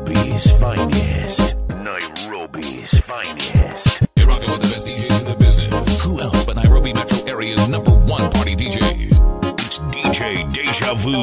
Nairobi's finest. Nairobi's finest. You're rocking with the best DJs in the business. Who else but Nairobi metro area's number one party DJs? It's DJ Deja Vu.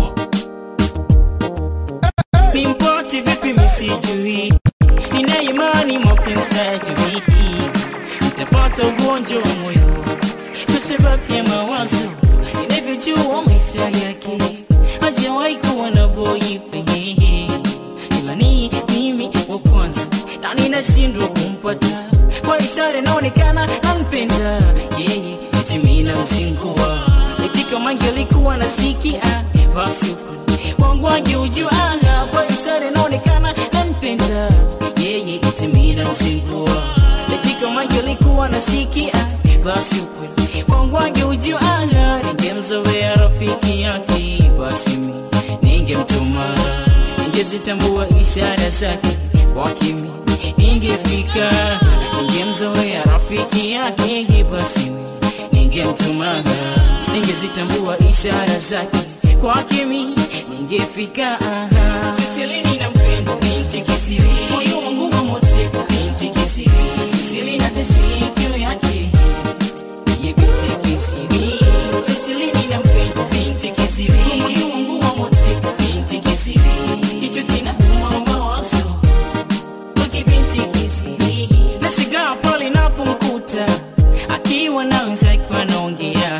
Nimpoti vipi misijui, nina imani mapenzi hayajui, nitapata ugonjwa wa moyo kwa sababu ya mawazo ninavyojua maisha yake, hajawahi kuwa na boyfriend, ila ni mimi wa kwanza na ninashindwa kumpata kwa ishara inaonekana anpenda yeye, eti mimi namzingua, eti kama angelikuwa nasikia basi wangu angeujua kwa ishara inaonekana anpenda yeye, eti mimi namzingua, eti kama angelikuwa nasikia basi ukweli wangu angeujua ningemzoea rafiki yake, basi mimi ningemtuma, ningezitambua ishara zake kwa kimi ningefika, ningemzoea rafiki yake, basi mimi ningemtuma, ningezitambua ishara zake kwa kimi ningefika. Sisilini nampenda binti kisiri, moyo wangu wamoteka binti kisiri, Sisilini natesi juu yake ye binti kisiri, Sisilini nampenda binti kisiri, moyo wangu wamoteka binti kisiri, hicho kinauma mawazo wake binti kisiri, nashigaa pale napomkuta akiwa na wenzake wanaongea,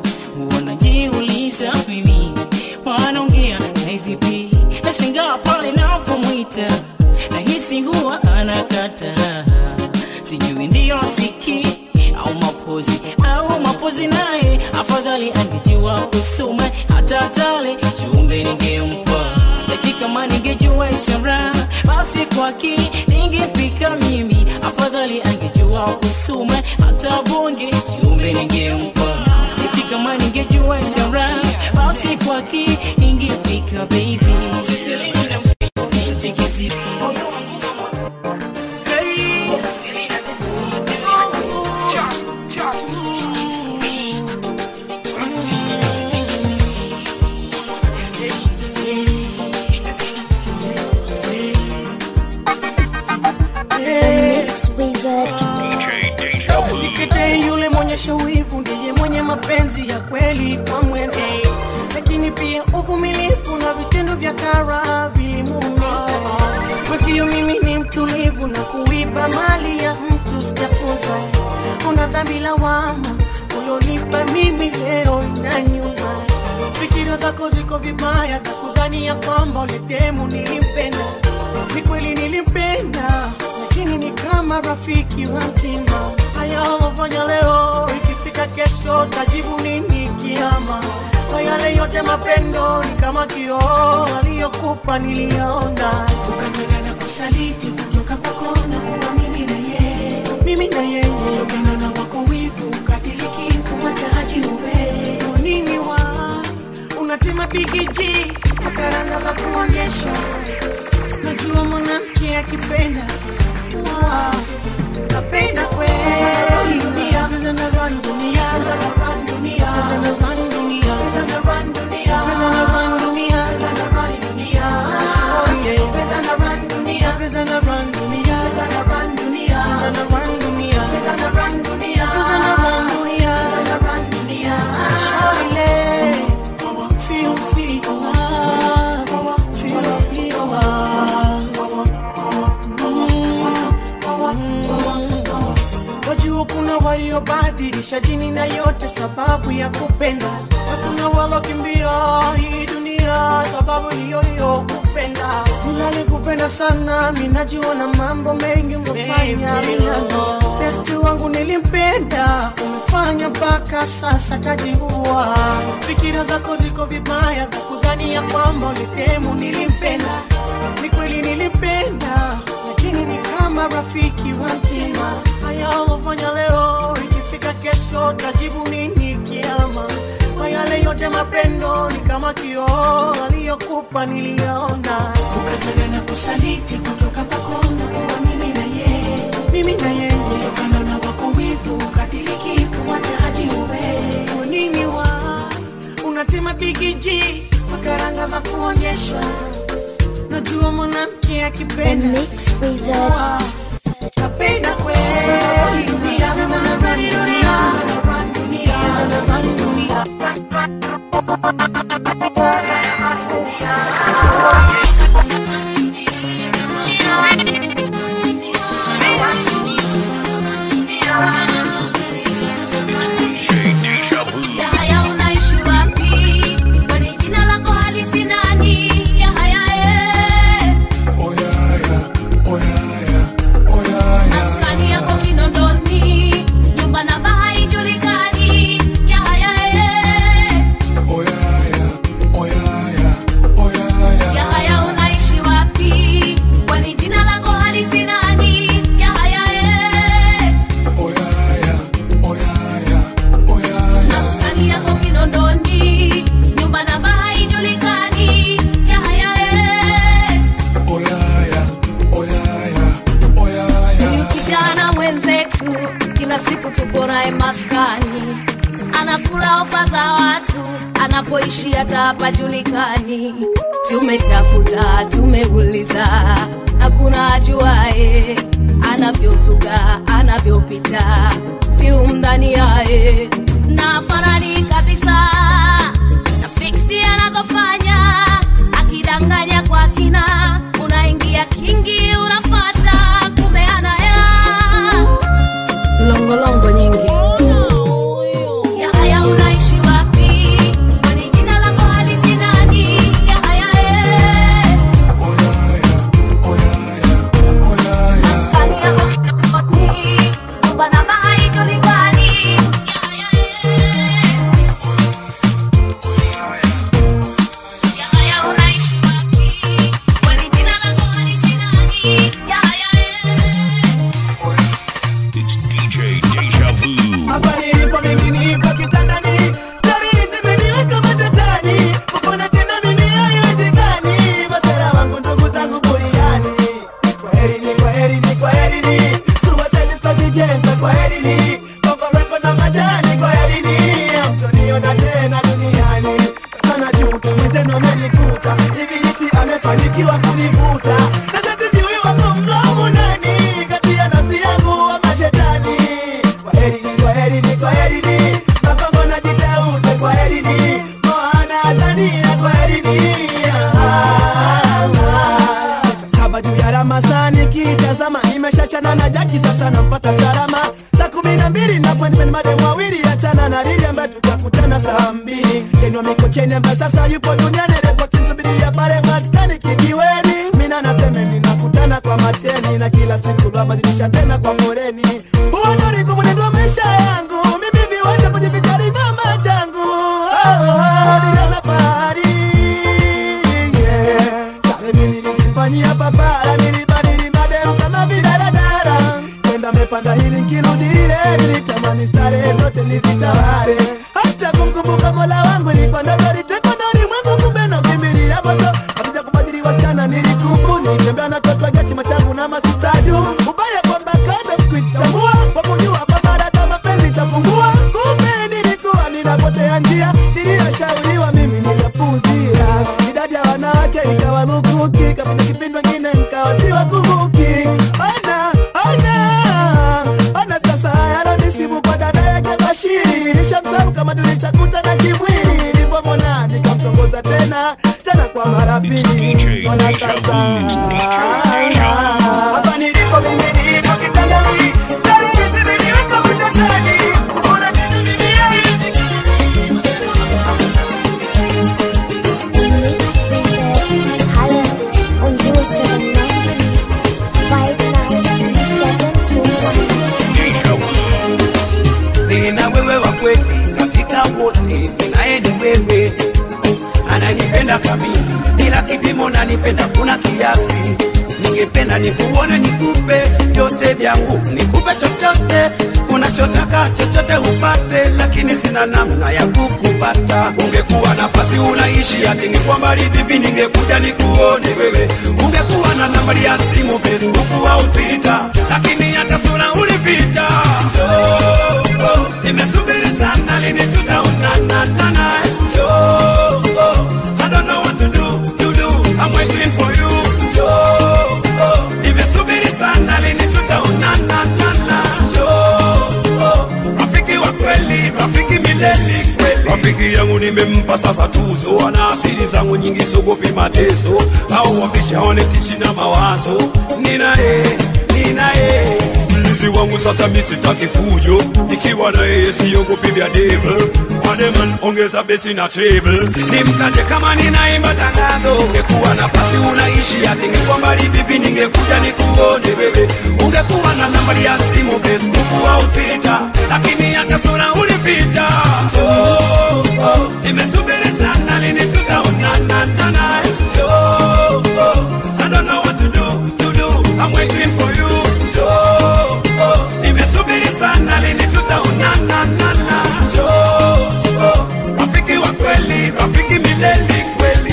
wanajiuliza mimi wanaongea na vipi, nashangaa pale napomwita nahisi huwa anakata, sijui ndiyo siki au mapozi au mapozi, naye afadhali angejua kusoma hata tale chumbe ningempa eti kama ningejua ishara basi kwake ningefika mimi, afadhali angejua kusoma hata bonge chumbe ningempa eti kama ningejua ishara basi kwake ningefika baby. Sisilini na binti kisifu Mix Wizard. DJ Deja Vu. Sikete yule mwenyesha wivu ndiye mwenye mapenzi ya kweli kwa mwenzi, lakini pia uvumilivu na vitendo vya kara vilimuumiza. Mwenzio mimi ni mtulivu na kuiba mali ya mtu sijafunza. Una dhambi lawama ulionipa mimi leo na nyuma. Fikira zako ziko vibaya za kudhania kwamba ule demu nilimpenda. Ni kweli nilimpenda, lakini ni kama rafiki wa mtima. Haya ulofanya leo, ikifika kesho tajibu nini kiama? Kwa yale yote mapendo ni kama kioo aliyokupa niliona, ukafanya na kusaliti kutoka kwako na kuwa mimi na yeye, mimi na yeye, kutokana na wako wivu ukatiliki kumataji uwe Kwa nini wa unatema bigiji makaranga za kuonyesha najua mwanamke akipenda Wow, napenda kweli dunia Pesa na run dunia Pesa na run dunia Pesa na run dunia Pesa na run dunia Pesa na run dunia Pesa na run dunia Oh yeah Pesa na run dunia Pesa na run dunia Pesa na run dunia Pesa na run dunia Pesa na run dunia Pesa na run dunia Pesa na run dunia Shawty Feel, feel, ah, feel, feel, ah. Wajua kuna waliobadilisha dini na yote sababu ya kupenda, na kuna walokimbia hii dunia sababu hiyo hiyo kupenda. Nilali kupenda sana, minajua na mambo mengi umefanya minano. Besti wangu nilimpenda, umefanya mpaka sasa kajiua. Fikira zako ziko vibaya za kudhania kwamba ulitemu nilimpenda. Ni kweli nilimpenda, lakini ni kama rafiki wa mtima. Haya ulofanya leo, ikifika kesho tajibu nini kiama? Kwa yale yote mapendo ni kama kioo aliyokupa niliona, ukafanya na kusaliti kutoka kwako na kuwa mimi na yeye, mimi na yeye, kutokana na wako wivu ukatiliki kumwacha hadi uwe Kwa nini wa unatema bigiji makaranga za kuonyesha Najua mwanamke ukipenda Mix Wizard. napenda kweli dunia na na run dunia na run dunia na run dunia DJ Deja Vu. Yahaya unaishi wapi? Kwani jina lako halisi nani? Yahaya eh. Maskani yako Kinondoni, nyumba namba haijulikani. Yahaya eh. Yahaya unaishi wapi? Kwani jina lako halisi nani? Yahaya eh. Maskani yako Kinondoni, nyumba namba haijulikani. Yahaya eh. Huyu kijana mwenzetu kila siku tupo naye maskani, anakula ofa za watu, anapoishi hata hapajulikani. Tumetafuta, tumeuliza, hakuna ajuae anavyozuga, anavyopita, si umndani yaye na farani kabisa na fiksi anazofanya akidanganya kwa kina, unaingia kingi, unafata kumbe ana hela longolongo nyingi. Yahaya unaishi wapi? Kwani jina lako halisi nani? Yahaya eh. Maskani yako Kinondoni, nyumba namba haijulikani. Yahaya eh. Yahaya unaishi wapi? Kwani jina lako halisi nani? Yahaya eh. It's DJ Deja Vu. Hapa nilipo mimi nipo kitandani, stori zimeniweka matatani, kupona tena mimi haiwezekani, masera wangu ndugu zangu buriani. Kwaherini, kwaherini, kwaherini, Suicide Squad Jenta, kwaherini, Bongo Record na majani, kwaherini, hamtoniona tena duniani. Sasa najuta, mwenzenu amenikuta, ibilisi amefanikiwa kunivuta, sasa sijui wako mlaumu nani, kati ya nafsi yangu ama shetani. Kwaherini, kwaherini, kwaherini, Makongo na Jiteute, kwaherini, Moana Tanzania, kwaherini. Ah, ah. Saba juu ya Ramasani kitazama, nimeshachana na Jaki, sasa namfuata salama. Saa kumi na mbili na appointment madem wawili, achana na Lili ambaye tutakutana saa mbili. Kenwa Mikocheni ambaye sasa yupo duniani, repoti nsubiria pale Vatikani kijiweni. Mina naseme ninakutana kwa mateni na kila siku lwabadilisha tena kwa foreni. Huo ndo ulikuwa mwenendo wa maisha yangu, mimi viwanja kujivijali na machangu. Oh, oh, niliona fahari yeah. Sare mimi nilizifanyia papara, nilibadili madem kama vidaradara. Kwenda mepanda hili nkirudi lile, nilitamani starehe zote nizitawale. Hata kumkumbuka mola wangu ilikuwa ndoto, litekwa na ulimwengu, kumbe nakimbilia moto. Kakuja kubadili wasichana nilikubu, nilitembea na toto gati machangu na masistadu. Ubaya kwamba kada kuitambua, kwa kujua kwamba data mapenzi chapungua. Kumbe nilikuwa ninapotea njia, niliyoshauriwa mimi nikapuuzia. Idadi ya wanawake ikawa lukuki, kapita kipindi wengine nikawa siwakumbuki. Ona, ona, ona sasa yalonisibu kwa dada yake Bashiri. Nilishamsahau kama tulishakutana kimwili, nilipomwona nikamtongoza tena tena kwa mara It's pili. DJ Ona Deja Vu. sasa It's DJ Deja Vu. hapa nilipo mimi nipo kitandani, stari hizi zimeniweka matatani. Ona tena mimi haiwezekani. Mix Wizard. Holla on 079 59 Deja Vu. nina wewe wa kweli katika wote, ninaye ni wewe, ananipenda kamili bila kipimo, nanipenda kuna kiasi. Ningependa nikuone, nikupe vyote vyangu, nikupe chochote unachotaka, chochote upate, lakini sina namna ya kukupata. Ungekuwa nafasi unaishi ati ningekuwa mbali vipi, ningekuja nikuone wewe. Ungekuwa na nambari ya simu, Facebook au Twitter, lakini hata sura ulificha. Oh, oh, nimesubiri sana, lini tutaonana nana? Oh, oh, I don't know what to do, to do. I'm waiting for you. Oh, wamenipa sasa tuzo, wana asili zangu nyingi, sogopi mateso au wameshaonetishi na mawazo. Ninaye, ninaye mlinzi wangu sasa, mi sitaki fujo, nikiwa na yeye siogopi vya devil. Wademan, ongeza besi na treble, nimtaje kama ninaimba tangazo. Ungekuwa nafasi unaishi ati ngekuwa mbali vipi, ningekuja nikuone bebe. Ungekuwa na nambari ya simu Facebook au Twitter, lakini hata sura ulipita. Oh, oh, nimesubiri sana lini tutaonana na oh, oh, I don't know what to do, to do. I'm waiting for you. Oh, oh, nimesubiri sana lini tutaonana na oh, oh, rafiki wa kweli, rafiki milele kweli.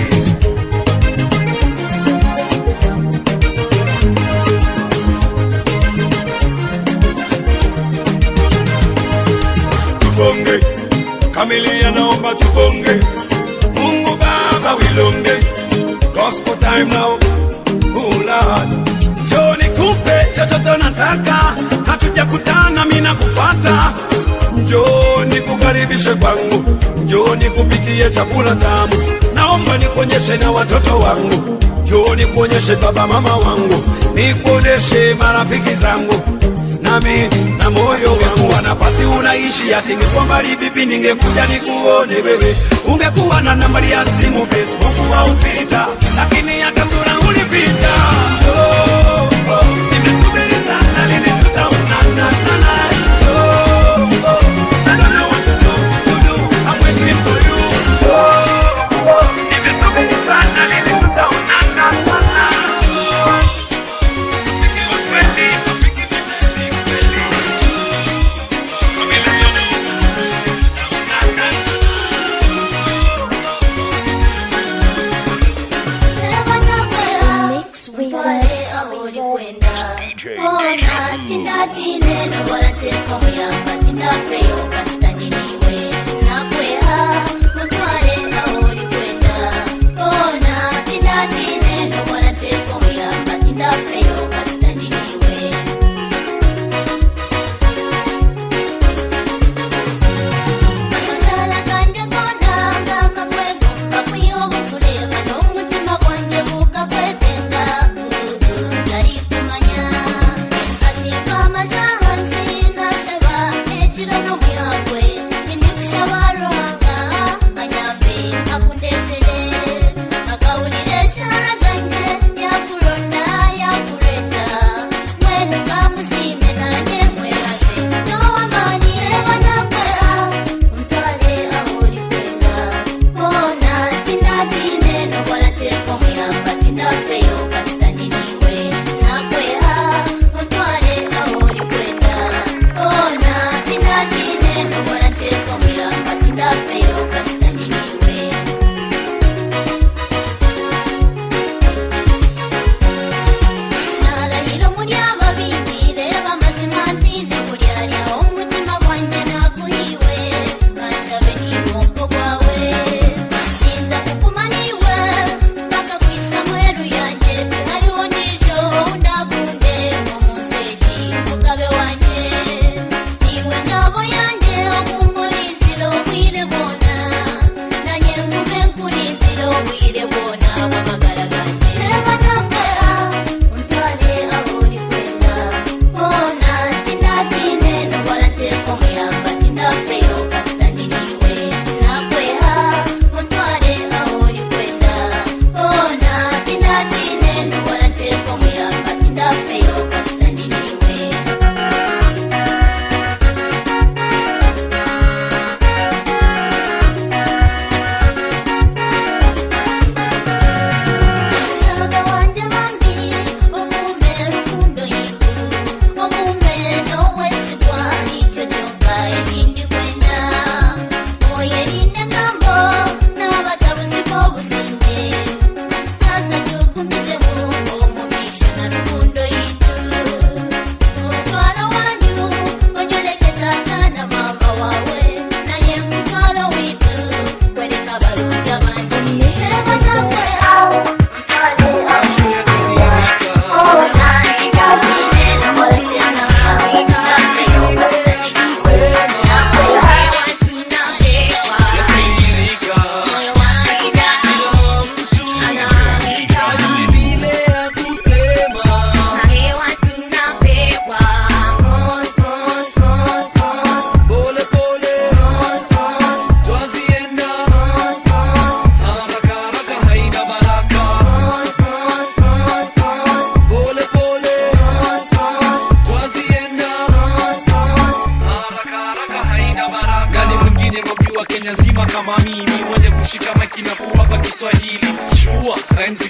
tubonge kamilia naomba tubonge mungu baba wilonge gospel time now oh lord njoo nikupe chochote nataka hatujakutana mina kufata njoo nikukaribishe kwangu njoo nikupikie chakula tamu naomba nikuonyeshe na watoto wangu njoo nikuonyeshe baba mama wangu nikuonyeshe marafiki zangu nami na moyo wangu wa nafasi unaishi ati ingekuwa mbali vipi ningekuja nikuone wewe ungekuwa na nambari ya simu facebook au twitter lakini hata sura ulipita oh, oh, nimesubiri sana lini tutaonana oh, oh, I don't know what to do, to do. I'm waiting for you. Oh, oh, nimesubiri sana lini tutaonana oh, nikiwa kweli, rafiki milele kweli. Mix Wizard.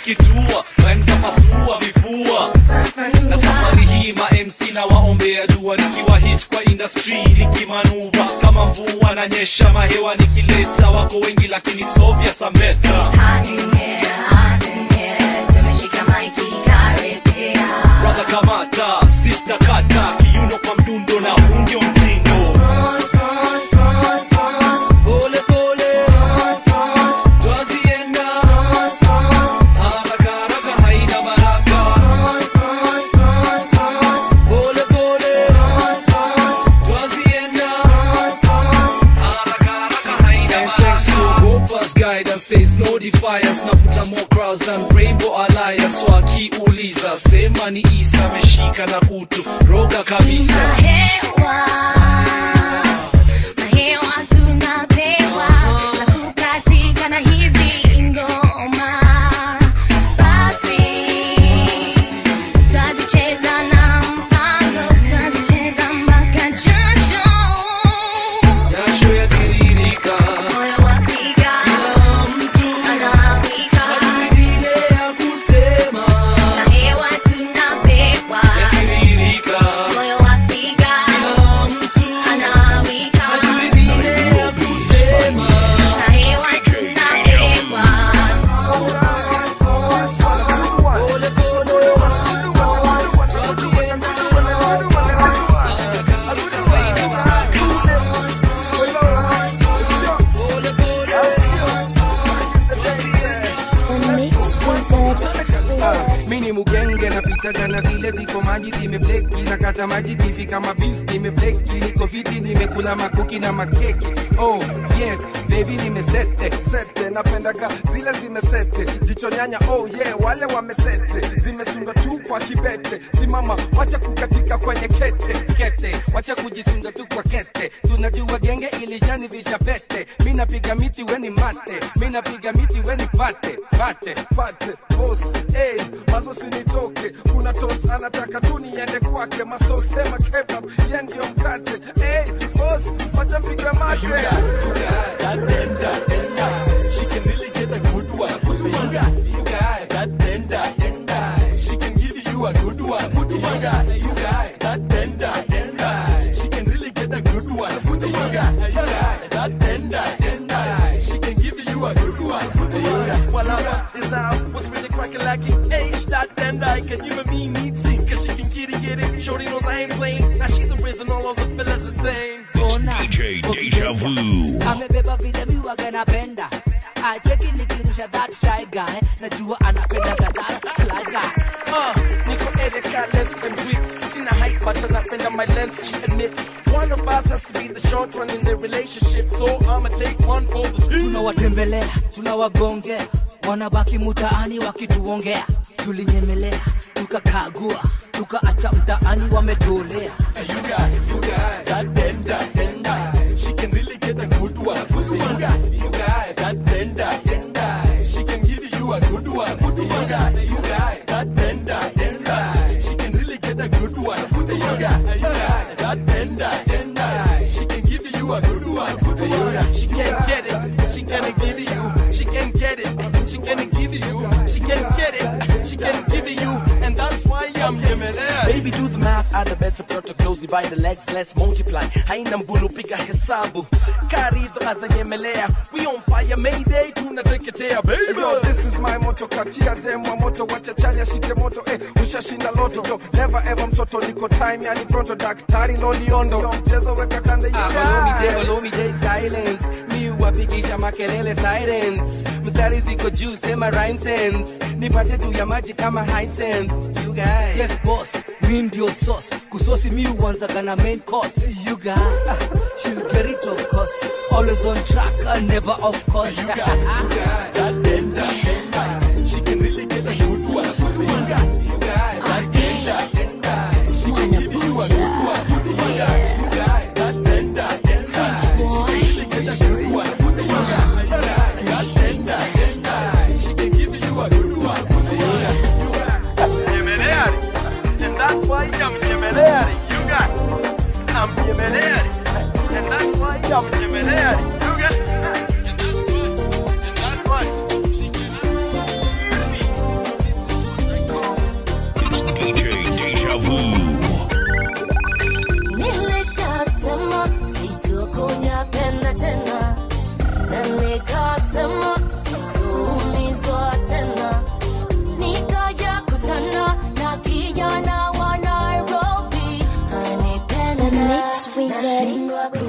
zikitua rhyme za pasua vifua na safari hii ma MC na waombea dua nikiwa hit kwa industry nikimanuva kama mvua na nyesha mahewa nikileta wako wengi lakini it's obvious I'm better brother kamata sister kata kiuno kwa mdundo na huu ndio mtindo pole pole twazienda haraka haraka haina baraka pole pole twazienda haraka haraka haina baraka Gopa's guidance there's no defiance navuta more crowds than rainbow alliance so akiuliza sema ni isa ameshika na kutu roga kabisa jasho yatiririka kila mtu hajui vile ya kusema yatiririka kila mtu hajui vile ya kusema pole pole The Mix Wizard. mini mugenge napitaga na zile ziko maji zimebleki nakata maji kifika mabis nimebleki niko fiti nimekula makuki na makeki oh yes baby nimesete sete napendaga zile zimesete jicho nyanya oh yeah wale wamesete zimesunga tu kwa kibete simama wacha kukatika kwenye kete kete wacha kujisunga tu kwa kete tunajua genge ilishanivisha pete mi napiga miti weni mate mi napiga miti weni pate pate pate bos hey, mazo sinitoke kuna tos anataka tu niende kwake maso sema kebab ye ndio mkate hey, bos wacha mpigwe mate She can really get a good one. You got, you got that tender, tender. She can give you a good one. You got, you got that tender, tender. She can really get a good one. You got, you got that tender, tender. She can give you a good one. Well, I is out. What's really cracking like it? Age that tender. Can you and me need sing? Cause she can get it, get it. Shorty knows I ain't playing. Now she's the reason all of the fellas the same. DJ Deja Vu. amebeba vile miwaga napenda acheki nikirusha that shy guy najua anapenda that sly guy Uh, Nico Erika left and weak. Seen a height, but anapenda my length, she admits. One of us has to be the short one in the relationship, so I'ma take one for the team. tunawatembelea tunawagongea wanabaki mutaani wakituongea tulinyemelea tukakagua tukaacha mtaani wametolea You got, you got that tender, tender. She can really get a good one. You got, you got that tender, tender. She can give you a good one. You got, you got that tender, tender. She can really get a good one. You got, you got that tender, tender. She can give you a good one. You got, She can't get it, she gonna give it you. She can't get it, she gonna give it you. She can't get it, she can give it you. And that's why I'm Yemelea. Baby, do the math, add the bets, approach closely by the legs, let's multiply. Haina mbulu piga hesabu. Karizo azanyemelea. We on fire, mayday, tunateketea, baby. Yo, this is my motto, katia demo moto, wacha chali ashike moto, eh, ushashinda loto. Yo, never ever mtoto, niko time, yani pronto, daktari loliondo. Yo, mchezo weka kande, you Olomide, guys. Olomide silence mi wapigisha makelele silence mstari ziko juu sema rhyme sense nipate tu ya maji kama Hisense you guys yes boss mi ndio sauce kusosi mi uanzaga na main course you guy she'll get it of course always on track and never off course You got, you got that tender, tender. She can really get a good one. You got, you got that tender, tender. She can give you a good one. You got, you got that tender, tender. She can really get a good one. You got, you got that tender, tender. She can give you a good one. You got, you got Yemeleri. And that's why I'm Yemeleri. You got I'm Yemeleri. And that's why I'm Yemeleri. You got And that's why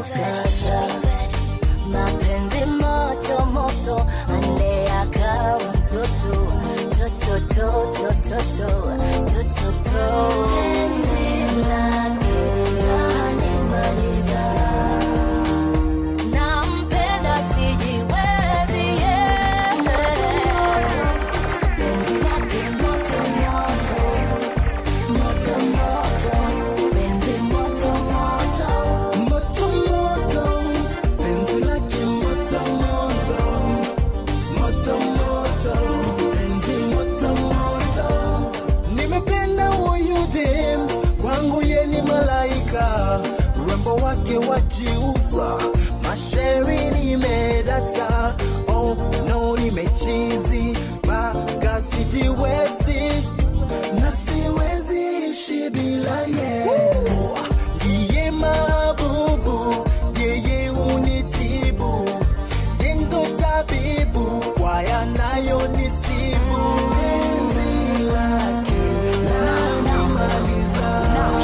kata mapenzi moto moto ande akawa mtoto toto toto toto toto to penzi lake lanimaliza nampenda sijiwezi yeah. penzi lake moto moto moto moto penzi moto moto moto moto penzi lake moto moto moto moto penzi moto moto nimependa huyu dem kwangu ye ni malaika urembo wake wajiuza mashairi nimedata oh no nimechizi mpaka sijiwezi na siwezi ishi bila ye ndiye mabubu yeye unitibu yendo tabibu kwa yanayonisibu penzi lake lanimaliza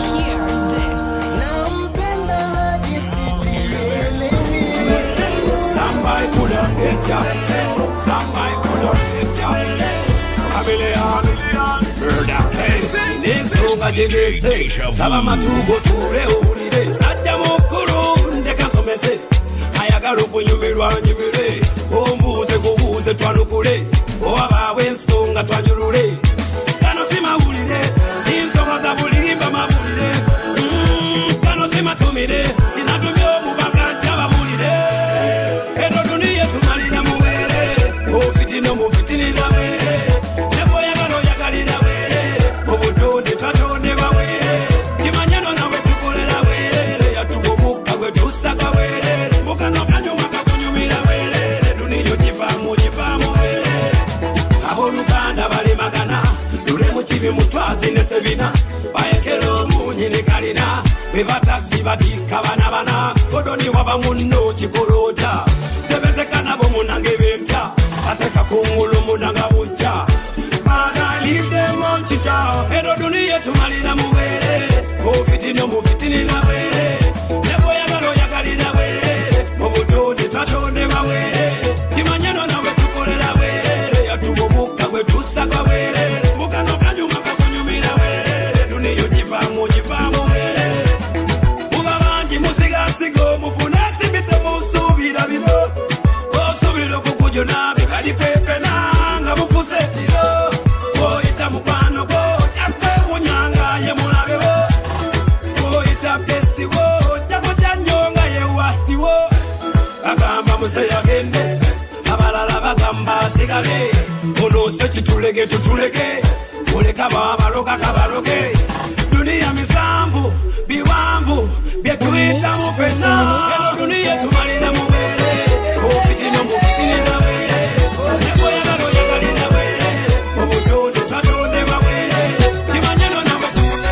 nampenda hadi sijielewi Somebody could have hit ya. Somebody could have hit ya. Chameleon, murder case. N'ensonga gye neese saba matugo tuule owulire sajja mukulu ndeka nsomese ayagala okunyumirwa nyumire ombuuze kubuuze twanukule owabaawo ensonga twanyulule gano si mawulire si nsonga za bulimba mawulire Mm, gano si matumire kinatumye omubaka ntababulire eno duniya tumalira muwere ofitina mufitinira were nebwoyagala oyagalira were mu butonde twatondebwa were kimanyano nawe tukolera were yatuwa omukka gwe tusaka were mukano kanyuma kakunyumira were duniya ogivaamu ogivaamu were abooluganda balemagana lule mu kibi mutwazi ne sebina bayekera omunyi ne kalina be batakisi batikka bana bana kodoni waba munno kikolota tebezeka nabo munange bempya baseka kungulu munanga bujja banalidemo nkita eno duniya tumalira mubere ofitina mufitinira bwere nebwoyagala oyagalira bwere mu butonde twatondebwa bwere kimanyano nawe tukolera bwere yatuwa omukka gwe tusaka bwere mukano kanyuma kakunyumira bwere duniya ogivaamu ogivaamu bwere muba bangi musigansigo mufune simbite musuubira bino osuubira okukujuna bikalipepena nga bufuse ekiro oyita mukwano gwo jakwewunyanga ye mulabewo oyita bestiwo jakuja nnyo nga ye wastiwo bagamba museyagende abalala bagamba asigale onoose kitulege tutulege oleka babaloga kabaloge duniya misanvu biwanvu byetuyitamu fena eno duniya tumalira mubere ofitina mufitinira were nekoyagala oyagalira were mu butonde twatondebwa were kimanyano nawe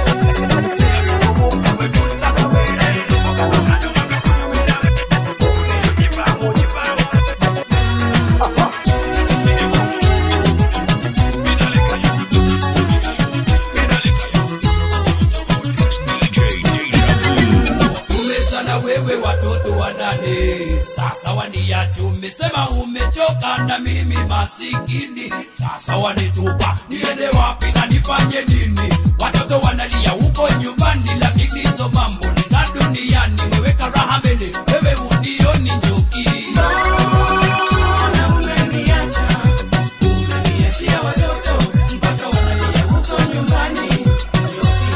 tumezana wewe watoto wanane sasa waniacha umesema umechoka na mimi masikini sasa wanitupa niende wapi na nifanye nini watoto wanalia huko nyumbani lakini hizo mambo ni za duniani meweka raha mbele wewe unioni njoki Mbona umeniacha? Umeniachia watoto mpaka wanalia huko nyumbani njoki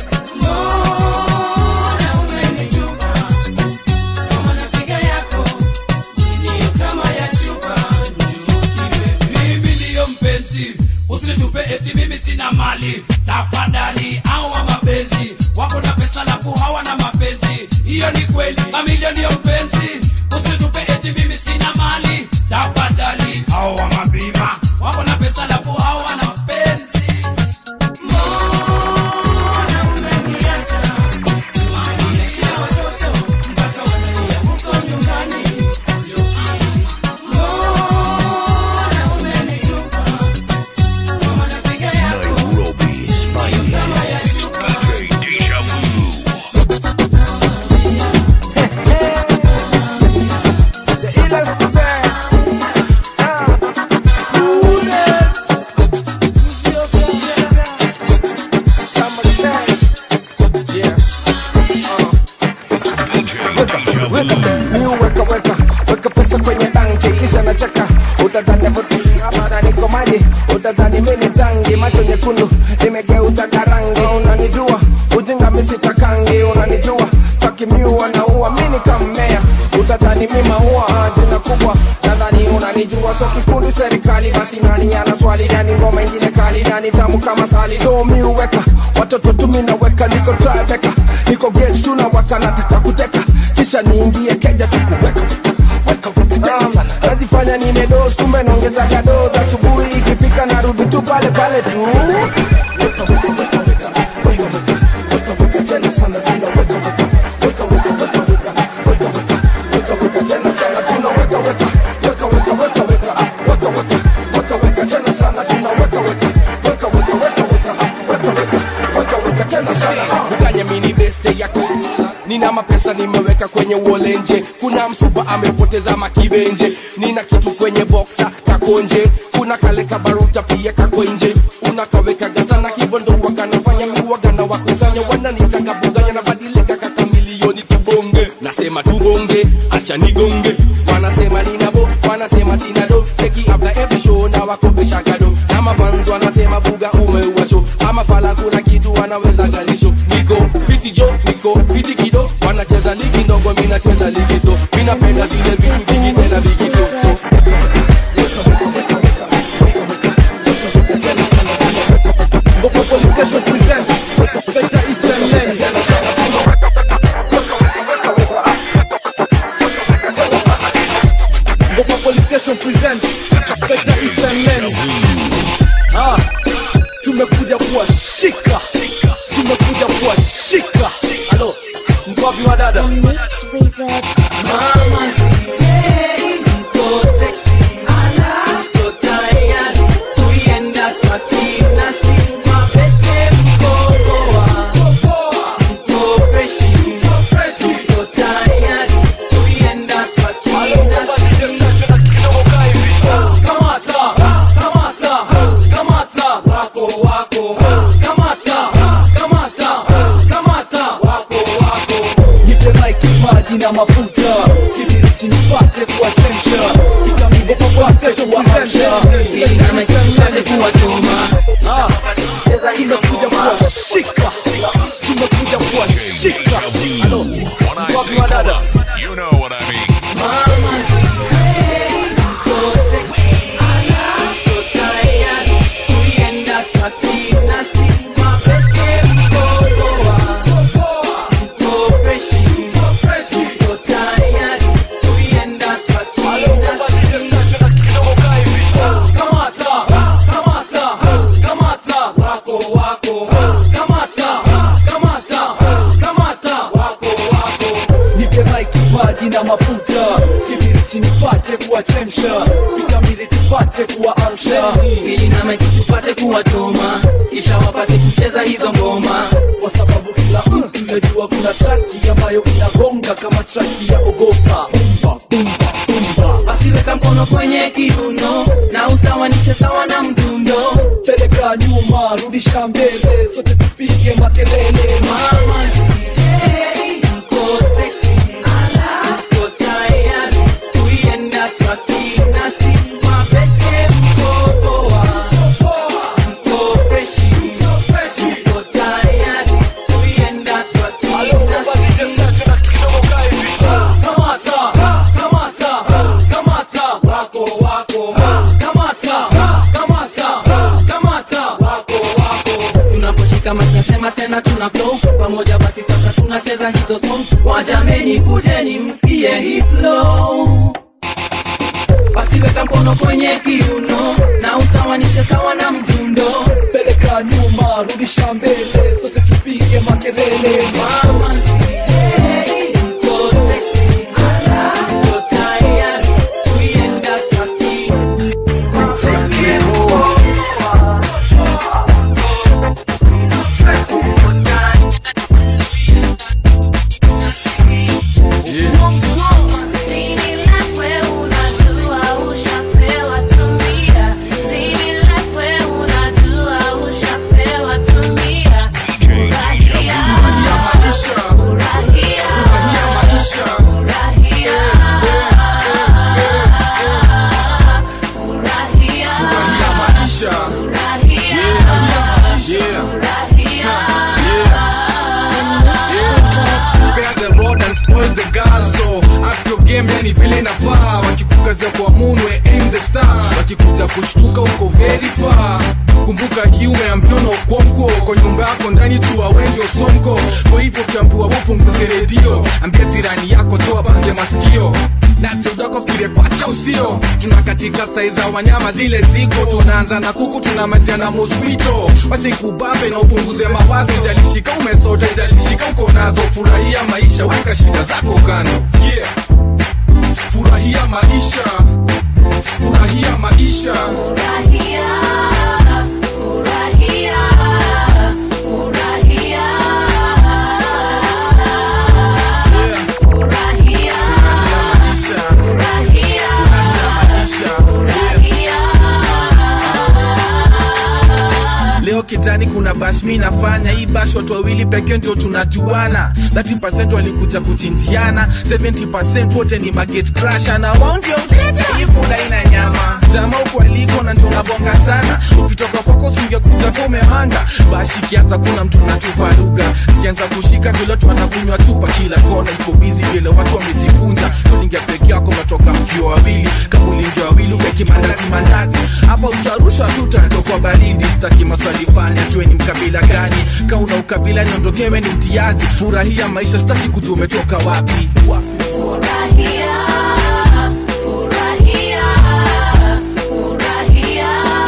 Mbona umenitupa kama nafiga yako ndiyo kama ya chupa njukiwe mimi ndiyo mpenzi usinitupe eti mimi sina mali tafadhali awa mapenzi wako na pesa lafu hawana mapenzi hiyo ni kweli mamilio ndiyo mpenzi usinitupe eti mimi sina mali tafadhali awa mabima wako na pesa lafu hawana mapenzi Mbona umeniacha? Umeniachia watoto mpaka wanalia huko nyumbani Mbona umenitupa kama nafiga yako Nairobi's finest. DJ Deja Vu. nyekundu nimegeuza karangi unanijua ujinga misitakangi unanijua takimiua naua mini kammea utadhani mi maua jina kubwa nadhani unanijua so kikundi serikali basi nani ana swali nani ngoma ingine kali nani tamu kama sali so mi uweka watoto tumi naweka niko trabeka niko gage tunawaka nataka kuteka kisha niingie keja tukuweka Um, najifanya nimedos kumbe naongezaga dos asubuhi ikifika narudi tu pale pale tu Uganya mini beste yako nina mapesa nimeweka kwenye uolenje kuna msupa amepoteza makibenje nina kitu kwenye boksa kakonje kuna kale kabaruta pia kako nje unakawekaga sana hivyo ndo wakanafanya miwagana wakusanya wananitaka buganya na badilika kaka milioni tubonge nasema tubonge acha nigonge wanasema ninabo wanasema sinado cheki after every show na wakopesha gado na mafans wanasema buga umeua show ama fala kuna kitu wanaweza galisho niko fiti jo niko fiti kido wanacheza ligi ndogo mi nacheza ligi so mi napenda zile vitu vingi tena vigi so so Ah, tumekuja kuwashika tumekuja kuwashika halo mkwapi wa dada mama zile mko sexy mko tayari kuienda kwa kinasi mabeste mko poa mko freshi mko tayari kuienda kwa kinasi kamata kamata kamata wako wako kamata kamata kamata wako wako nipe maiki maji na mafuta kibiriti nipate kuwachemsha tukamide popate kuwaamsha ili kama kisipate kuwachoma Ah, tumekuja kuwashika tumekuja kuwashika halo When I mkwapi say wa pull dada up, you know what I mean. mama zile mko sexy mko tayari kuienda kwa kinasi mabeste mko poa mko freshi mko tayari kuienda kwa kinasi kamata kamata kamata wako wako kamata kamata kamata wako wako nipe maiki maji na mafuta kibiriti nipate kuwachemsha spikamili tupate kuwaamsha ili na maiki tupate kuwachoma kisha wapate kucheza hizo ngoma kwa sababu kila mtu yajua kuna traki ambayo inagonga kama traki ya ogopa bumba bumba bumba basi weka mkono kwenye kiuno na usawanishe sawa na mdundo peleka nyuma rudisha mbele sote tupige makelele mama zile mko sexy mko tayari kuienda kwa kinasi mabeste mko poa mko freshi mko tayari kuienda kwa kinasi kamata kamata kamata wako wako kamata kamata kamata wako wako tunaposhika mati nasema tena tuna flow pamoja basi sasa tunacheza hizo songs wajameni kujeni msikie hii flow basi weka mkono kwenye kiuno na usawanishe sawa na mdundo peleka nyuma rudisha mbele sote tupige makelele mama zile mko sexy mko tayari kuienda kwa DJ kazi ya kuamunwe aim the star wakikuja kushtuka uko very far kumbuka hii umeambiwa na ukonko kwa nyumba yako ndani tu awengi osonko kwa hivyo ukiambiwa upunguze redio ambia jirani yako toa banze masikio na tudako fikiria kwake usio tuna katika sai za wanyama zile ziko tunaanza na kuku tuna majia na mosquito wacha ikubambe na upunguze mawazo ijalishika umesota ijalishika uko nazo furahia maisha weka shida zako kando yeah. furahia maisha furahia maisha Furahia, furahia, furahia. Furahia, furahia, leo kitani kuna bash mi nafanya hii bash watu wawili pekee ndio tunajuana 30 walikuja kuchinjiana 70 wote ni maget crasher na wao ndio utete hii fula ina nyama jamaa huko aliko na ndio unabonga sana ukitoka kwako singekuja kwa umehanga bash ikianza kuna mtu natupa lugha sikianza kushika vile watu wanakunywa tupa kila kona iko busy vile watu wamejikunja ulingia peke yako umetoka mkiwa wawili kama ulingia wawili ubeki mandazi mandazi hapa utarusha tu tatokwa baridi staki maswali fanya tuwe ni mkabila gani ka una ukabila niondokewe ni mtiaji furahia maisha staki kujua umetoka wapi furahia, furahia, furahia.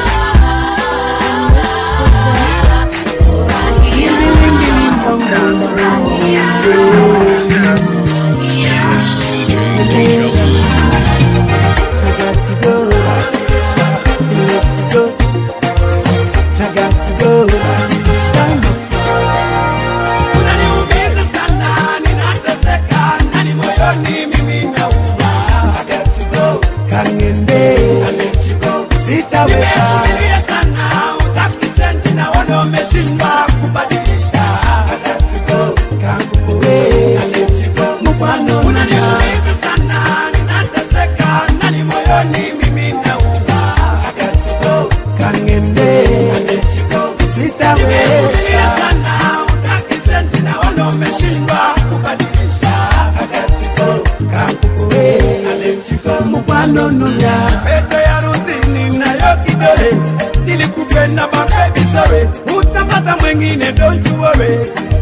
Unaniumiza sana, ninateseka, ndani moyoni mimi nauma. I got to go. Kangende. I let you go. Sitaweza. Nimevumilia sana, hutaki change, naona umeshindwa kubadilisha. I got to go. Kanguwe. I let you go. Mfano unaniumiza sana, ninateseka, ndani moyoni mimi nauma. I got to go. Kangende. I let you go. Sitaweza. Nimevumilia sana, hutaki change, naona umeshindwa kubadilisha. I got to go. Kanguwe. I let you go. Mfano nunya. Pete ya rusini nayo kidole nilikupenda mabebi sorry utapata mwengine don't you worry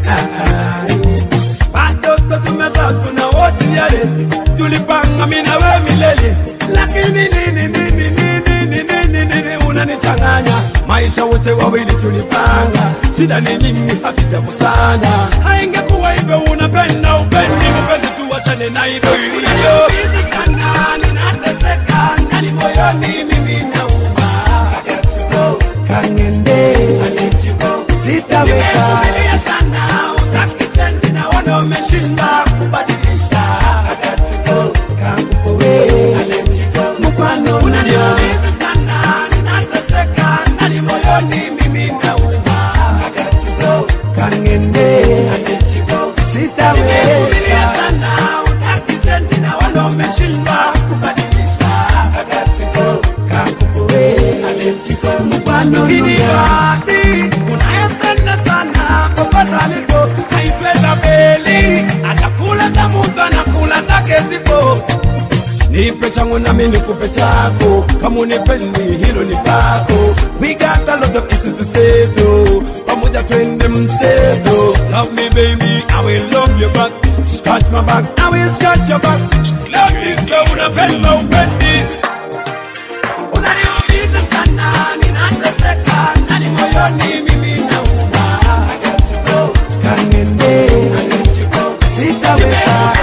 Ah, watoto tumezaa tuna wote yale tulipanga mimi na wewe milele lakini nini nini nini nini nini nini unanichanganya maisha wote wawili tulipanga shida ni nyingi hatujakusana haingekuwa hivyo unapenda upendi mapenzi tuachane na hivyo ilivyo Hizi sana ninateseka ndani moyoni mimi nauma I got to go kangende I let you go sitaweza nimevumilia sana utaki change naona umeshindwa kubadilisha I got to go kanguwe I let you go mkwano unaniumiza sana ninateseka ndani moyoni mimi nauma I got to go kangende I let you go sitaweza nimevumilia sana utaki change naona umeshindwa kubadilisha I got to go kanguwe I let you go mkwano Kiniwati unayempenda sana popote alipo haitweza beli atakula za mtu anakula zake zipo nipe changu nami nikupe chako kama unipendi hilo ni pako we got a lot of issues to settle pamoja twende mseto love me baby i will love you back scratch my back i will scratch your back love this love unapenda upendi unaniumiza sana ninateseka ndani moyoni mimi nauma I got to go kangende I let you go sitaweza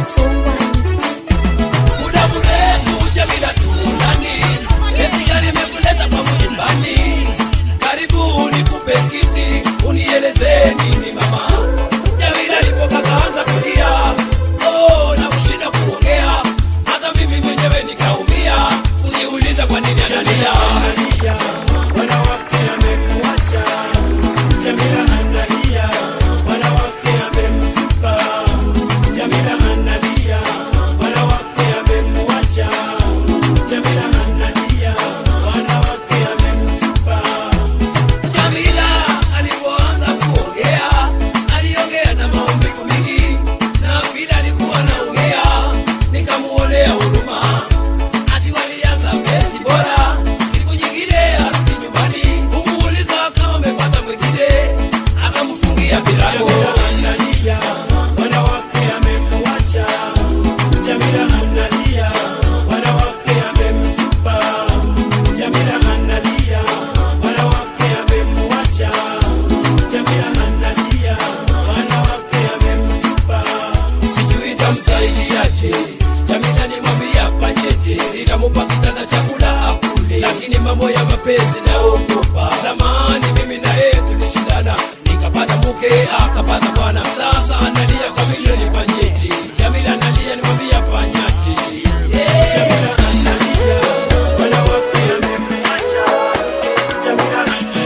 muda mrefu Jamila tunani eti gari imekuleta kwangu nyumbani karibu nikupe kiti unieleze nini mama Jamila alipoka kaanza kulia oh na kushinda kuongea hata mimi mwenyewe nikaumia uniuliza kwa nini analia wanawake amekuacha Jamila analia wanawake amemtupa Jamila analia wanawake amemwacha Jamila analia wanawake amemtupa Jamila alipoanza kuongea aliongea na maumivu mingi na vile alikuwa anaongea nikamuonea huruma ati walianza penzi bora siku nyingine arudi nyumbani kumuuliza kama amepata mwingine akamfungia milango analia wanawake amemwacha Jamila analia wanawake amemtupa Jamila analia wanawake amemwacha Jamila analia wanawake amemtupa sijui tamsaidiaje Jamila nimwambia afanyeje nikamupa kitanda chakula akule lakini mambo ya mapenzi naogopa zamani mimi na yeye tulishindana nikapata mke akapata bwana sasa analia kamilio nifanyeje Jamila analia nimwambia afanyaje Jamila analia wanawake amemwacha Jamila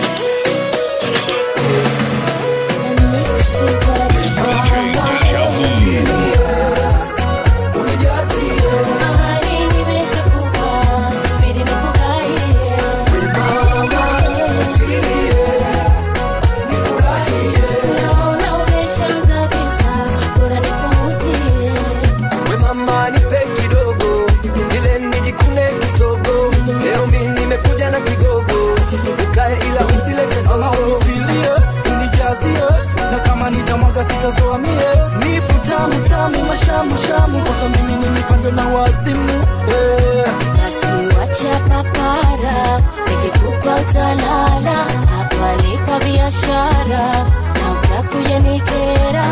We mama nipe kidogo ile nijikune kisogo leo mi nimekuja na kigogo ukae ila usilete sogo unifilie unijazie na kama nitamwaga sitazoa mie nipo tamu tamu mashamu shamu mpaka mimi nimepandwa na wazimu eh. basi wacha papara nikikupa utalala hapa ni kwa biashara na utakuja nikera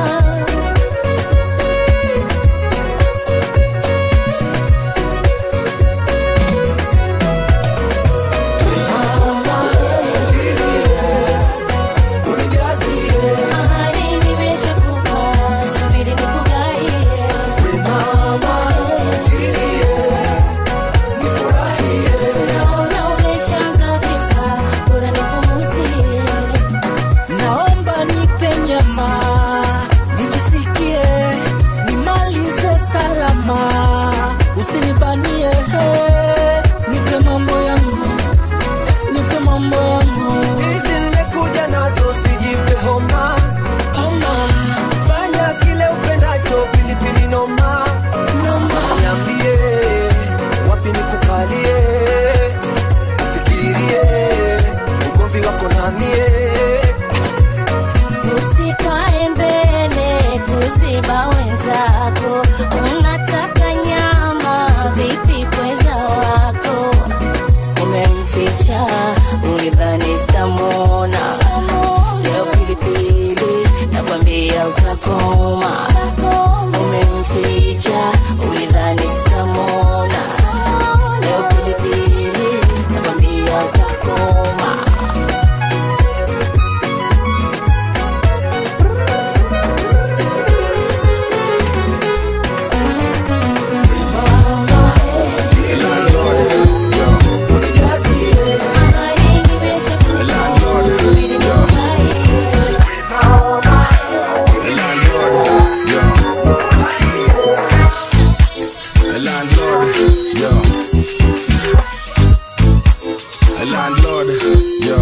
Ahadi nimeshakupa, subiri nikugaie. Naona umeshaanza visa, bora nipunguzie. naomba nipe nyama nijisikie nimalize salama usinibanie he. nipe mambo yangu nipe mambo yangu hizi nimekuja nazo sijipe homa homa fanya kile upendacho pilipili noma noma niambie wapi nikukalie ufikirie ugomvi wako namie Usikae mbele kuziba wenzako, unataka nyama vipi pweza wako? Umemficha ulidhani sitamwona, leo pilipili nakwambia utakoma. Umemficha ulidhani sitamwona, leo pilipili nakwambia utakoma. Landlord, yo. Landlord, yo.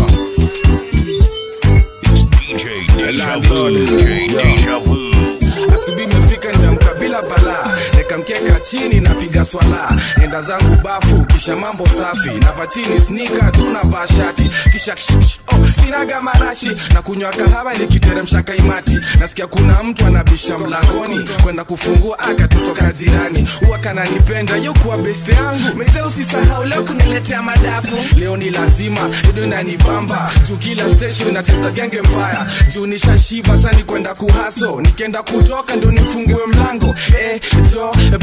DJ Deja Vu. DJ Deja Vu. asubuhi imefika nimeamka bila balaa nekamkeka chini napiga swala enda zangu bafu kisha mambo safi nava chini snika tunavaa shati kisha ksh, ksh, oh, sinaga marashi na kunywa kahawa nikiteremsha kaimati nasikia kuna mtu anabisha mlangoni kwenda kufungua akatotoka jirani huwa kananipenda yukuwa beste yangu mete usisahau leo kuniletea madafu leo ni lazima ido inanibamba juu kila station inacheza genge mbaya juu nishashiba sani kwenda kuhaso nikienda kutoka ndio nifungue mlango eh, jo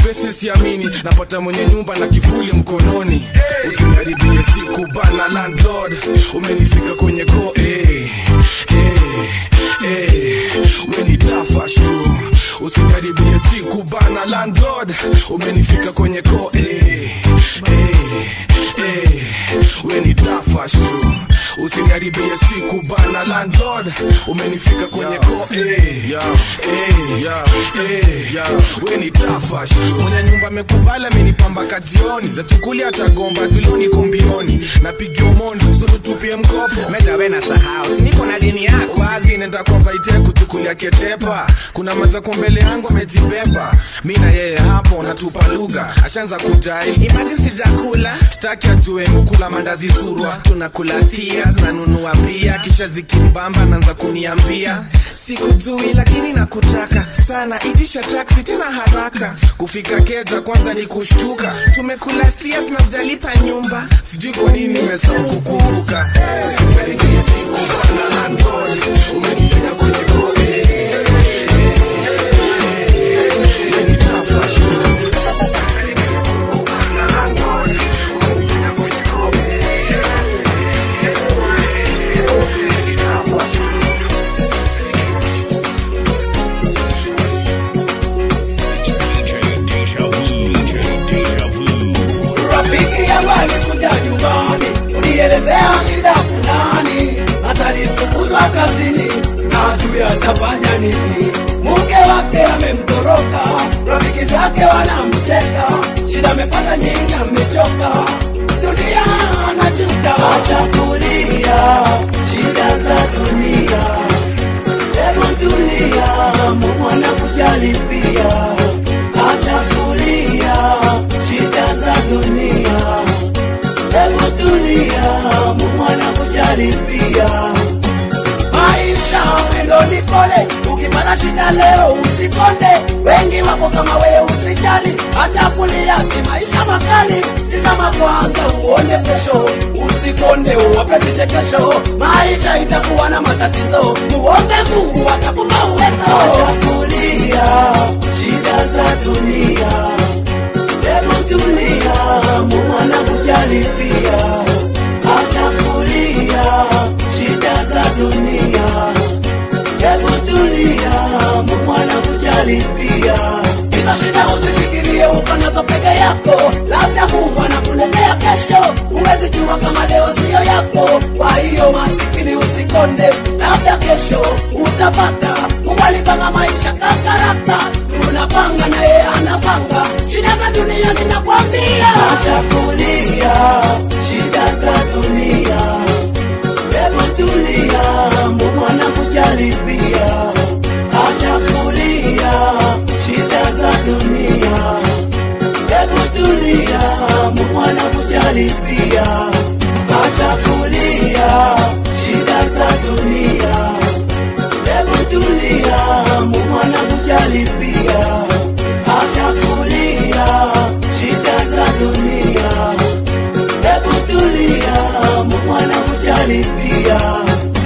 pesa siamini napata mwenye nyumba na kivuli mkononi usiniharibie siku bana landlord umenifika kwenye ko eh, eh, eh, wenitafash tu usiniharibie siku bana landlord umenifika kwenye ko eh, eh, eh, wenitafash tu usiniharibie siku bana landlord umenifika kwenye ko eh, eh, eh, wenitafash tu mwenye nyumba amekubali amenipamba kajioni za tukuli atagomba tulioni kumbioni napigia mondo sulu tupie mkopo metawe na sahau siniko na dini yako wazi nenda kwa vaite kuchukulia ketepa kuna mazako mbele yangu amejibeba mi na yeye hapo natupa lugha ashaanza kudai imaji sijakula staki ajue mukula mandazi surwa tunakula stia zinanunua pia kisha zikimbamba naanza kuniambia sikujui lakini nakutaka sana itisha taksi tena haraka kufika keja kwanza ni kushtuka tumekula stia zinajalipa nyumba sijui kwa nini nimesahau kukumbuka Usikaribie siku bana landlord umenifika kwenye kore rafiki yangu alikuja nyumbani unielezea shida fulani atalifukuzwa kazini na juu atafanya nini mke wake amemtoroka rafiki zake wanamcheka shida amepata nyingi amechoka dunia anajuta achakulia shida za dunia hebu tulia mungu anakujali pia achakulia shida za dunia hebu tulia mungu anakujali pia maisha mwendo ni pole ukipata shida leo usikonde wengi wako kama wewe usijali acha kulia si maisha makali tizama kwanza uone kesho usikonde uwape vichekesho maisha itakuwa na matatizo muombe mungu atakupa uwezo acha kulia shida za dunia hebu tulia mungu anakujali pia acha kulia shida za dunia hebu tulia mungu anakujali pia hizo shida usifikirie uko nazo peke yako labda mungu anakuletea kesho huwezi jua kama leo siyo yako kwa hiyo masikini usikonde labda kesho utapata mungu alipanga maisha kakarata tunapanga na yeye anapanga shida za dunia ninakwambia acha kulia shida za dunia hebu tulia mungu anakujali pia acha kulia shida za dunia hebu tulia mungu anakujali pia acha kulia shida za dunia hebu tulia mungu anakujali pia acha kulia shida za dunia hebu tulia mungu anakujali pia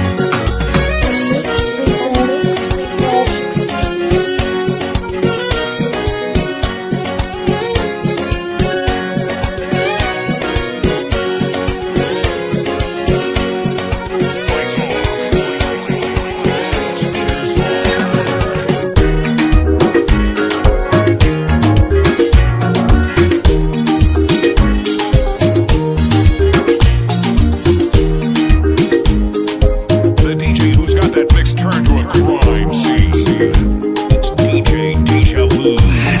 The DJ who's got that mix turned to a crime scene. It's DJ Deja Vu.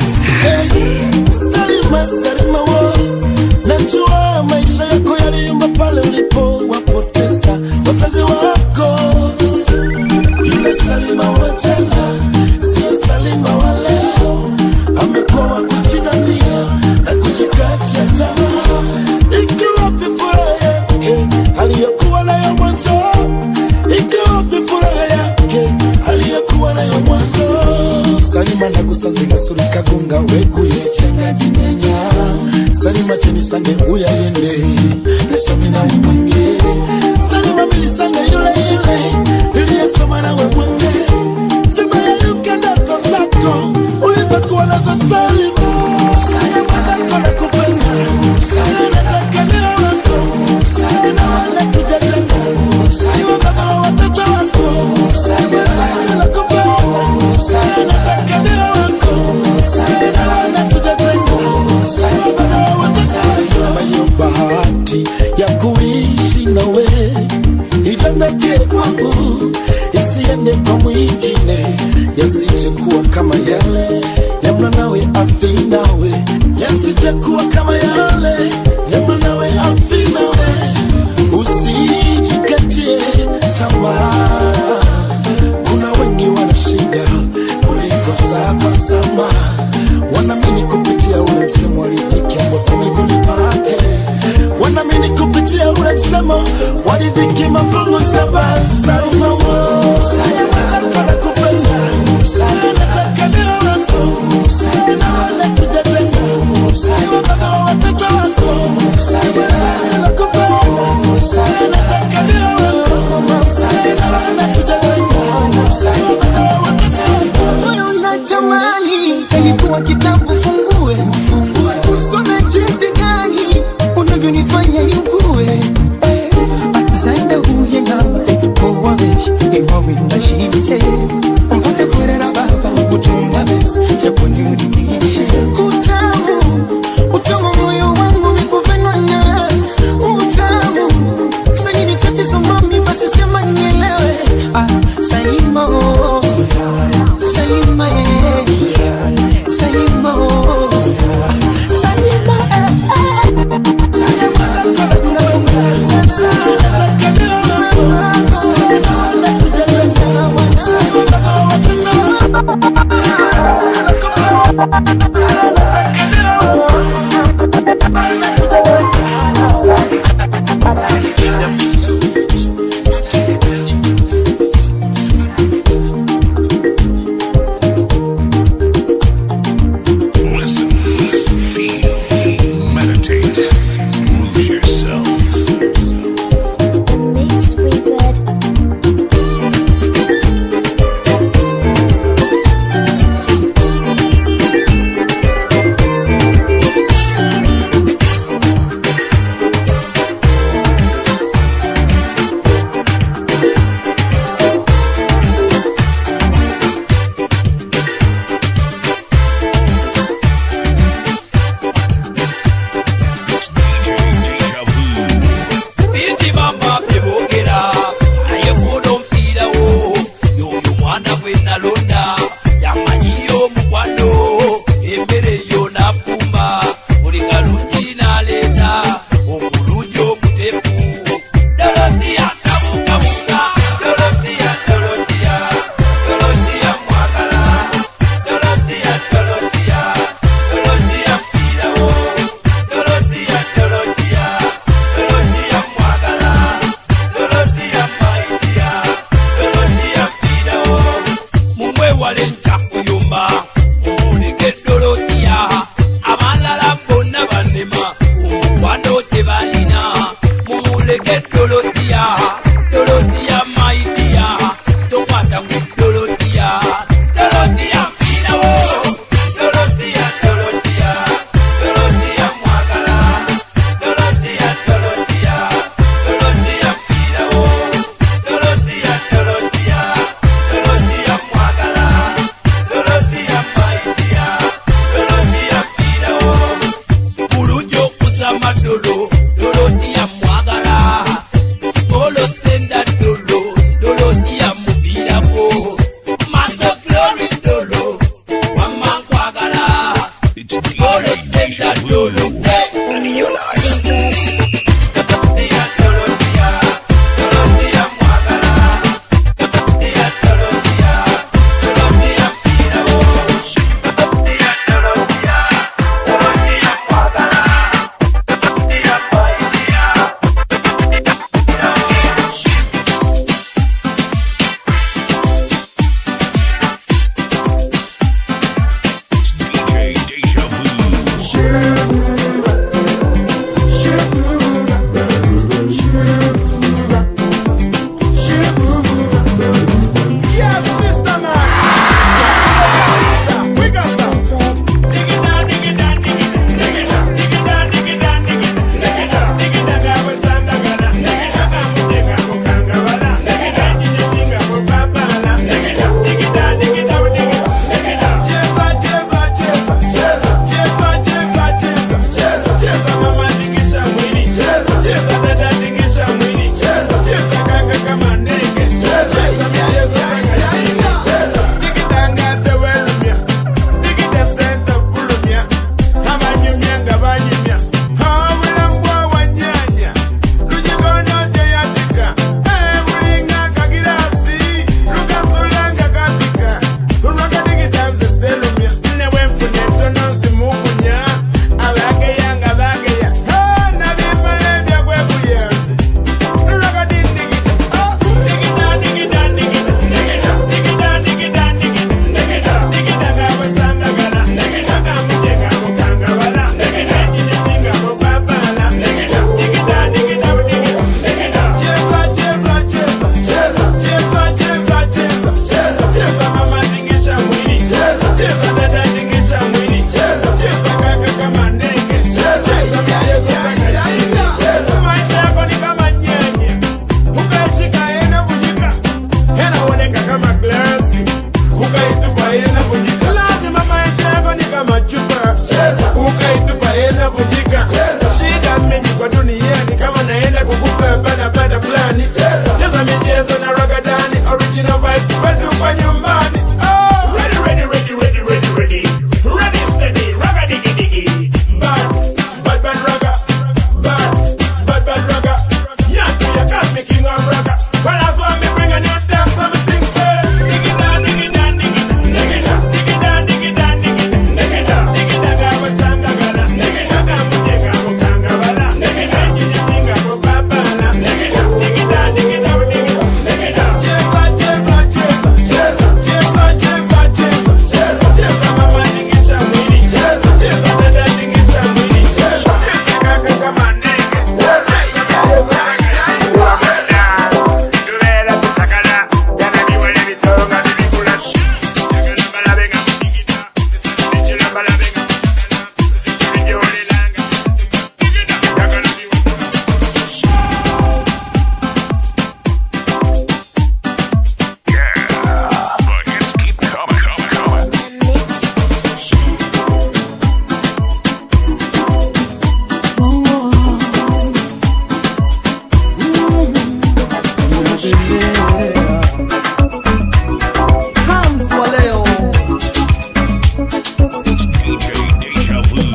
Salima, Salima wo, najua maisha yako yaliyumba pale ulipowapoteza wazazi wako. Yule Salima wa jana sio Salima wa leo, amekuwa wa kujinamia na kujikatia tamaa. Ikiwapi furaha yake aliyokuwa nayo mwanzo? Ikiwapi furaha yake aliyokuwa nayo mwanzo? Salima nagusanziga suri kagunga wekuyetenga jinenya Salima cheni sande uyayende nesomi na mwange Salima milisande yule yule iliyesoma na wemwange Sema ya yuka ndoto zako ulizokuwa nazo Salima se mpate kurera baba kutunga besi japo niuridishe utamu utamu moyo wangu vikupendwa na utamu sanini tatizo mami basi sema nielewe ah, Salima oh, Salima eh, Salima oh, Salima eh, Listen, feel, meditate, lose yourself. Mix Wizard.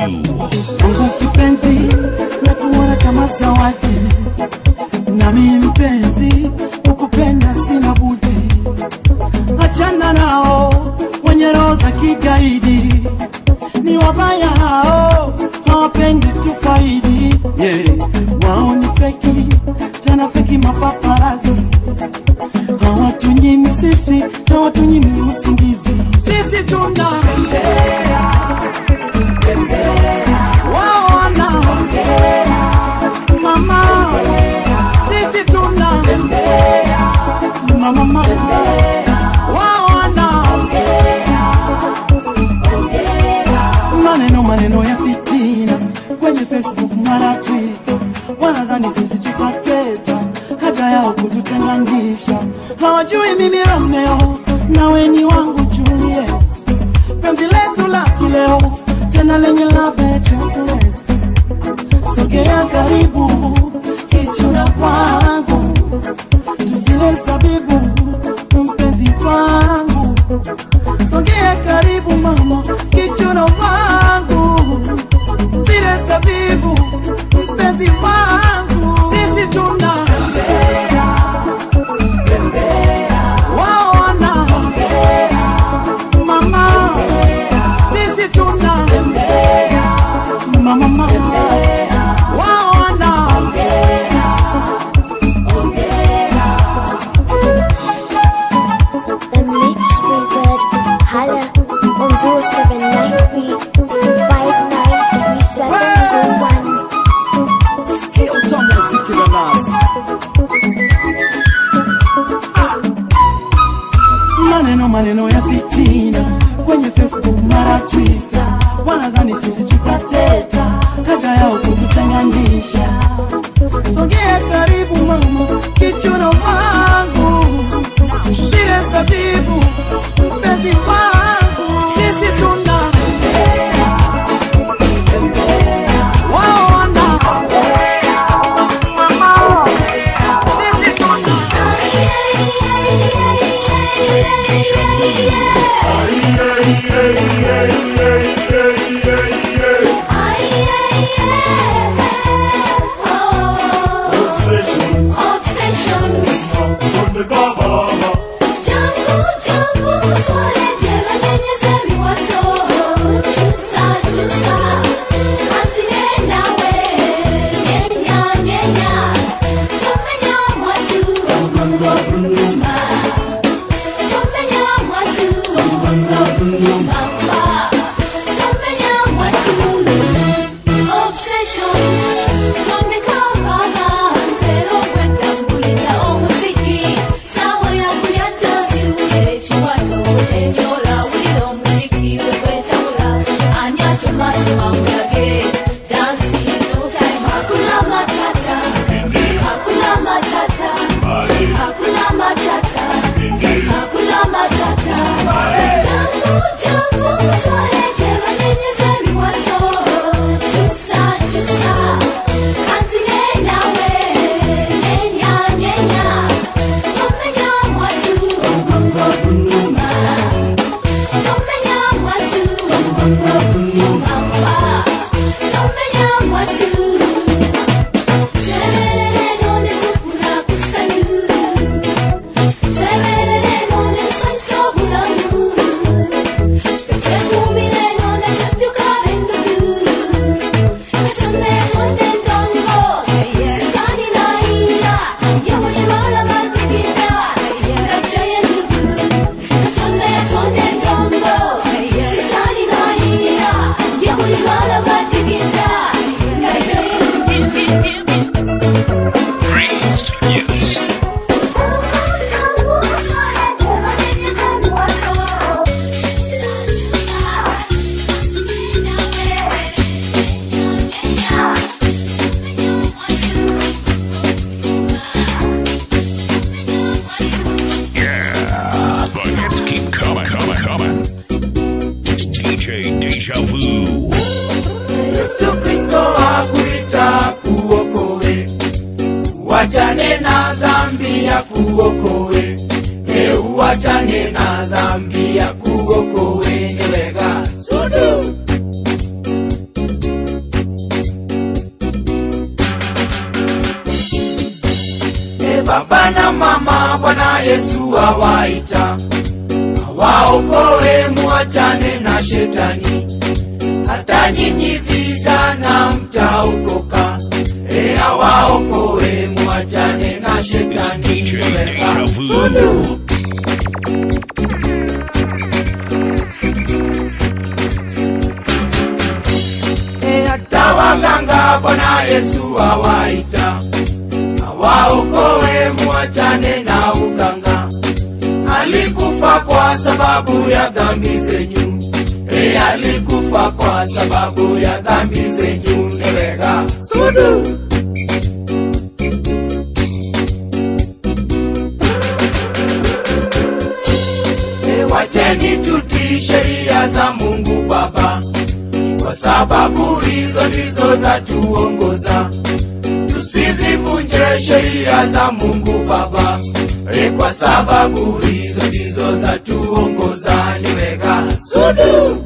Mungu kipenzi na kuona kama zawadi, nami mpenzi ukupenda sina budi. Achana nao wenye roho za kigaidi, ni wabaya hao, hawapendi tufaidi. Yeah. Wao ni feki, tena feki mapaparazi, hawatunyimi sisi, hawatunyimi usingizi. Sisi tuna wao wana mama, sisi tuna mama mama, wao wana maneno maneno ya fitina kwenye Facebook mara Twitter, wanadhani sisi tutateta, haja yao kututenganisha. Hawajui mimi Romeo nawe ni wangu Juliet, penzi letu la kileo tena lenye ladha ya chocolate. Sogea karibu kichuna kwangu, tuzile zabibu mpenzi wangu, sogea karibu mama kichuna wangu, zile zabibu mpenzi wangu, sisi tuna wao wana mama, sisi tuna mama mama, wao wana The Mix Wizard. Holla on 0793 593721. Sikia utamu wa muziki na nazi. maneno maneno ya fitina kwenye Facebook mara Twitter, wanadhani sisi tutateta, haja yao kututenganisha. Sogea karibu mama, kichuno wangu, zile zabibu mpenzi wangu, sisi tuna wao wana mama, sisi tuna Hakuna matata, hakuna matata. Tangu tangu twalete banyenyezeri wato, chusa chusa, kanzile nawe, nyenya nyenya, tomenya mwatu, ubungo bunuma, tomenya mwatu, ubungo bunuma mpa, tomenya mwatu. Terere none tukuna kusanyu, terere none sanso bulamu. Praised, yes. Yeah, the hits keep coming, coming, coming. DJ Deja Vu. Yesu Kristo akuita kuokoe, uachane na dhambi ya kuokoe, e uachane na dhambi ya kuokoe, ewega sudu baba na mama bwana yesu awaita awaokoe muachane na shetani hata nyinyi vijana mtaokoka e awaokoe muachane na shetani Weka sulu. E hata waganga bwana yesu awaita awaokoe muachane na uganga alikufa kwa sababu ya dhambi zenyu e alikufa kwa sababu ya dhambi zenyu newega sudu e wacheni tutii sheria za mungu baba kwa sababu hizo ndizo za tuongoza tusizivunje sheria za mungu baba e kwa sababu hizo ndizo za tuongoza niweka sudu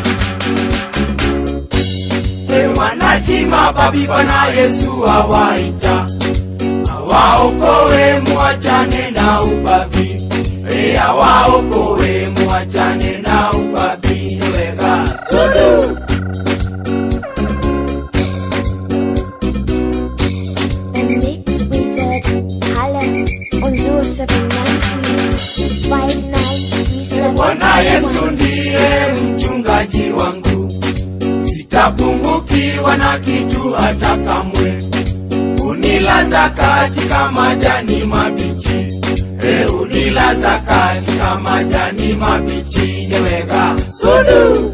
e wanatima babi bwana yesu awaita awaokoe muachane na ubabi e awaokoe muachane na ubabi niweka sudu The Mix Wizard. Holla on 0793 bwana yesu ndiye mchungaji wangu sitapungukiwa na kitu hata kamwe unilaza katika majani mabichi e unilaza katika majani mabichi neweka sudu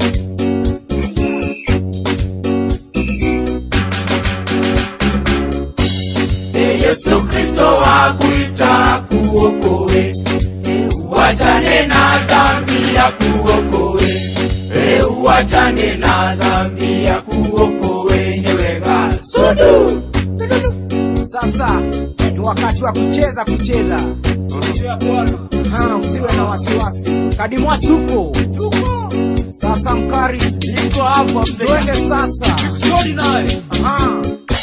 e yesu kristo akuita kuokoe uachane na dhambi ya kuokoe e uachane na dhambi ya kuokoe neweka sudu sasa ni wakati wa kucheza kucheza Ha, usiwe na wasiwasi kadimwasi huko sasa mkari iko hapa twende sasa Aha.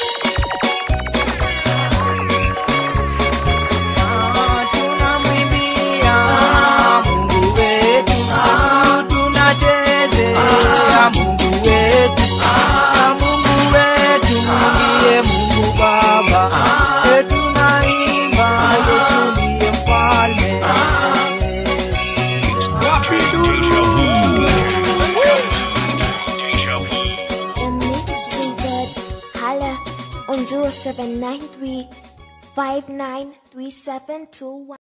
tunachezea Mungu wetu, Ah, Mungu wetu ndiye Mungu Baba, Eh, tunaimba Yesu ndiye mfalme. The Mix Wizard. Holla on 0793 593721.